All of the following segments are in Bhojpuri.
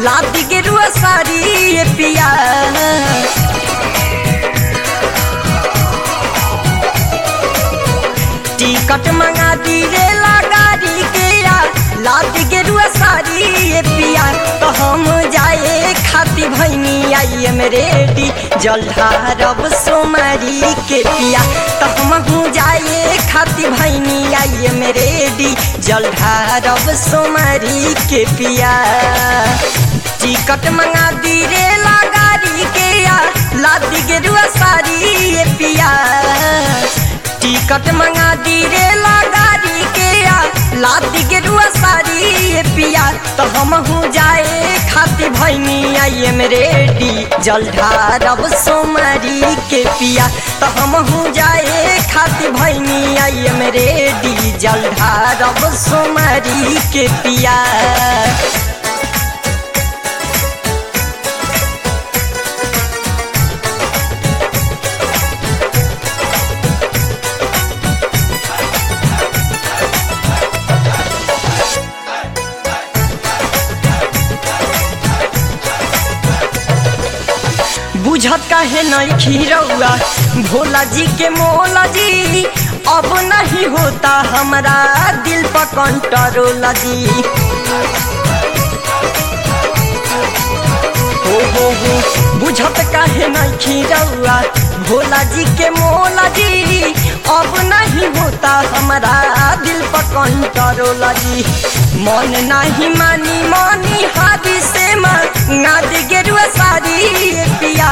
लादी गेरुआ साड़ी ये पिया टिकट मंगा दी रे गाड़ी के या लादी गेरुआ साड़ी ये पिया तो हम जाए खाती भैनी आई एम रेडी जलधारब सोमारी के पिया तो हम जाए खाती भैनी आई एम रेडी जलधारब सोमारी के पिया टिकट मंगा दी रे गाड़ी के या लादी गेरुआ साड़ी ये पिया टिकट मंगा दी रे गाड़ी के या लादी गेरुआ साड़ी ये पिया तो हम हूँ जाए खाती भैनी आई एम रेडी जलधारब सोमारी के पिया तो हम हूँ जाए खाती भैनी आई एम रेडी जलधारब सोमारी के पिया बुझत काहे नहीं खीरौआ भोला जी के मोला जी अब नहीं होता हमारा दिल पर कंट्रोल जी हो हो हो बुझत काहे नहीं खीरौआ भोला जी के मोला जी अब नहीं होता हमारा दिल पर कंट्रोल जी मन नहीं मानी मानी हादी से नाद गेरुआ सारी पिया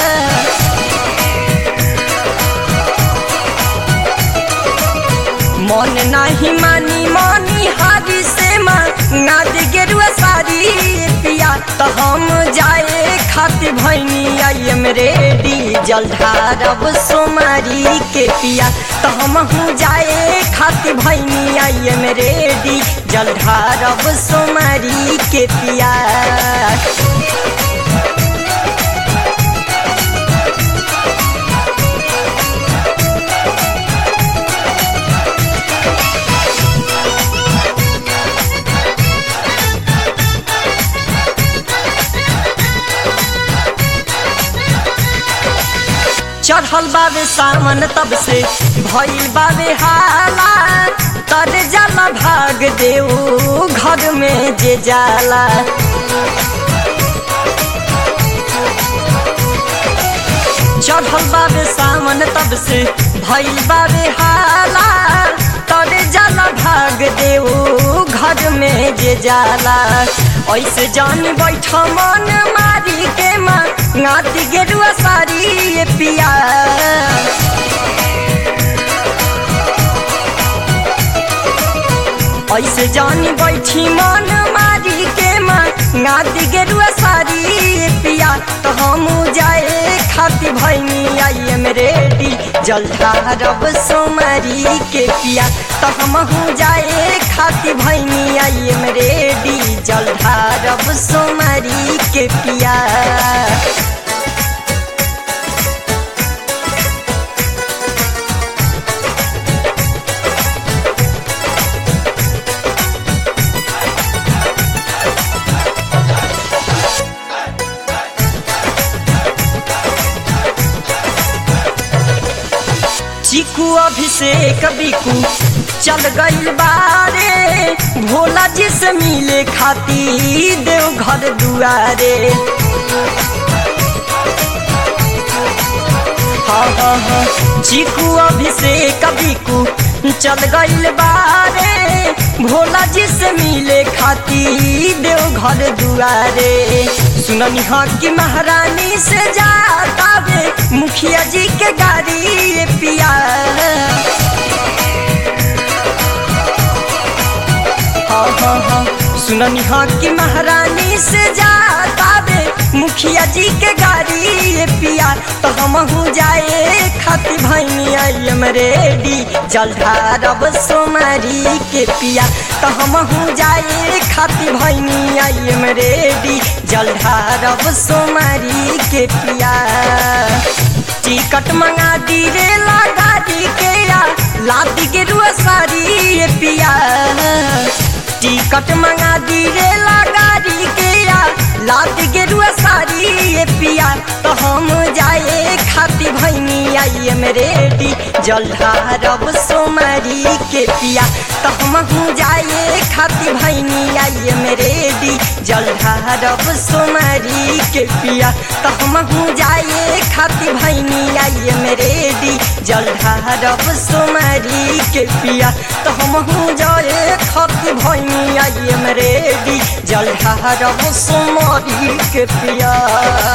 मन नहीं मानी मानी हादी से नाद गेरुआ सारी पिया तो हम जाए खाती भैनी आई एम रेडी जलधारब सोमारी के पिया तो हम हूँ जाए खाती भैनी आई एम रेडी जलधारब सोमारी के पिया चढ़ल बाबे सावन तब से भइल बाबे हाला तर जाला भाग देऊ घर में जे जाला चढ़ल बाबे सावन तब से भइल बाबे हाला तर जाला भाग देऊ घर में जे जाला ऐसे जान बैठ मन मारी के माँ नाती गेरुआ सारी ये पिया ऐसे जानी बैठी मन मारी के माँ नाती गेरुआ सारी ये पिया तो हम जाए खाती भैनी आई एम रेडी जलधारब सोमारी के पिया तो हम हूँ जाए खाती भैनी आई एम रेडी जलधारब सोमारी के पिया चीकू अभिषेक बिकू चल गइल बारे भोला जी से मिले खाती देव घर दुआरे हाँ हाँ हाँ चीकू अभिषेक बिकू चल गइल बारे भोला जी से मिले खाती देव घर दुआरे सुननी हाँ की महारानी से जाता वे मुखिया जी के गाड़ी पिया हाँ हाँ हाँ सुननी हाँ की महारानी से जाता वे मुखिया जी के गाड़ी ये पिया तो हम हूँ जाए खाती भैनी आई एम रेडी जलधारब सोमारी के पिया तो हम हूँ जाए खाती भैनी आई एम रेडी जलधारब सोमारी के पिया टिकट मंगा दी रे गाड़ी के या लादी गेरुआ साड़ी ये पिया टिकट मंगा दी रे गाड़ी के या आई एम रेडी जलधारब सोमारी के पिया तो हम जाए खाती भैनी आई एम रेडी जलधारब सोमारी के पिया तो हम जाए खाती भैनी आई एम रेडी जलधारब सोमारी के पिया तो हम जाए खाती भैनी आई एम रेडी जलधारब सोमारी के पिया